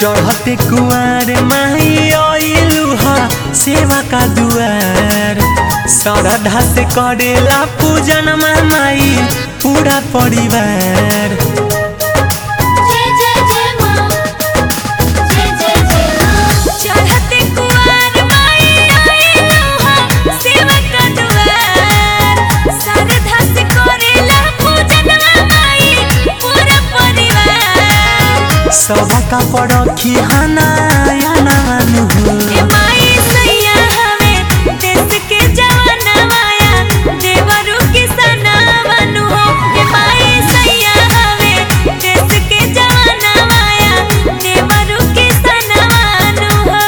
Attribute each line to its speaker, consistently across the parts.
Speaker 1: चढ़ते कुआर माही आइलू हा सेवा का दुआर श्रद्धा से करेला पूजन माई पूरा परिवार
Speaker 2: जय जय जय माँ जय जय जय माँ चढ़ते कुआर माई आइलो हा सेवा का दुआर श्रद्धा से करेला पूजन माई पूरा परिवार
Speaker 1: सबका परखी हनाया नानु
Speaker 2: ए माई सैया हवे देश के जवाना माया देवरु के सनावनु हो ए माई सैया हवे देश के जवाना माया देवरु के सनावनु हो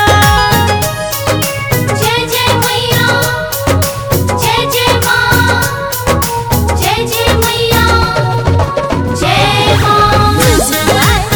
Speaker 2: जय जय मैया जय जय माँ जय जय मैया जय माँ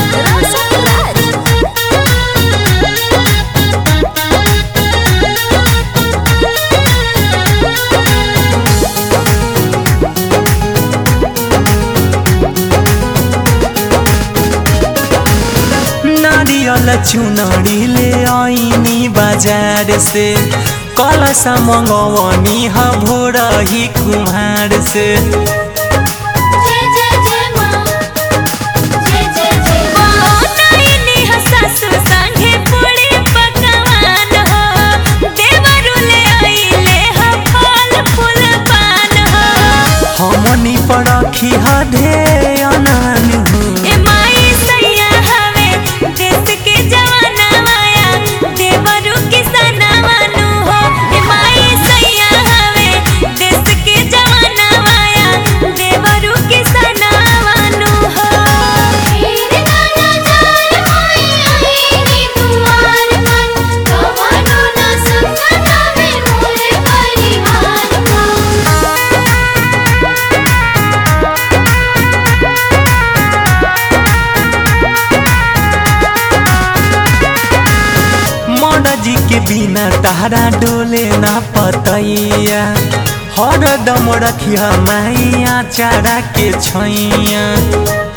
Speaker 1: नारियल चुनरी ले आइनी बाजार से कलसा मंगवनी ह भोरही कुम्हार से
Speaker 2: जय जय जय माँ जय जय जय माँ नैनी ह सासु संगे पूरी पकवान हो देवरु ले आइले ह फल फूल पान हो
Speaker 1: हमनी परखी ह ध्यान
Speaker 2: ए माई सैया हवे देश के जवाना माया देवरु के सनावनु हो ए माई सैया हवे देश के जवाना माया देवरु के सनावनु हो हीर नाना जाय माई आईनी दुआर पर कवनो न संगना में मोरे परिवार
Speaker 1: मर जी के बिना तारा डोले ना पतैया हरदम रखिया माइया चारा के छैया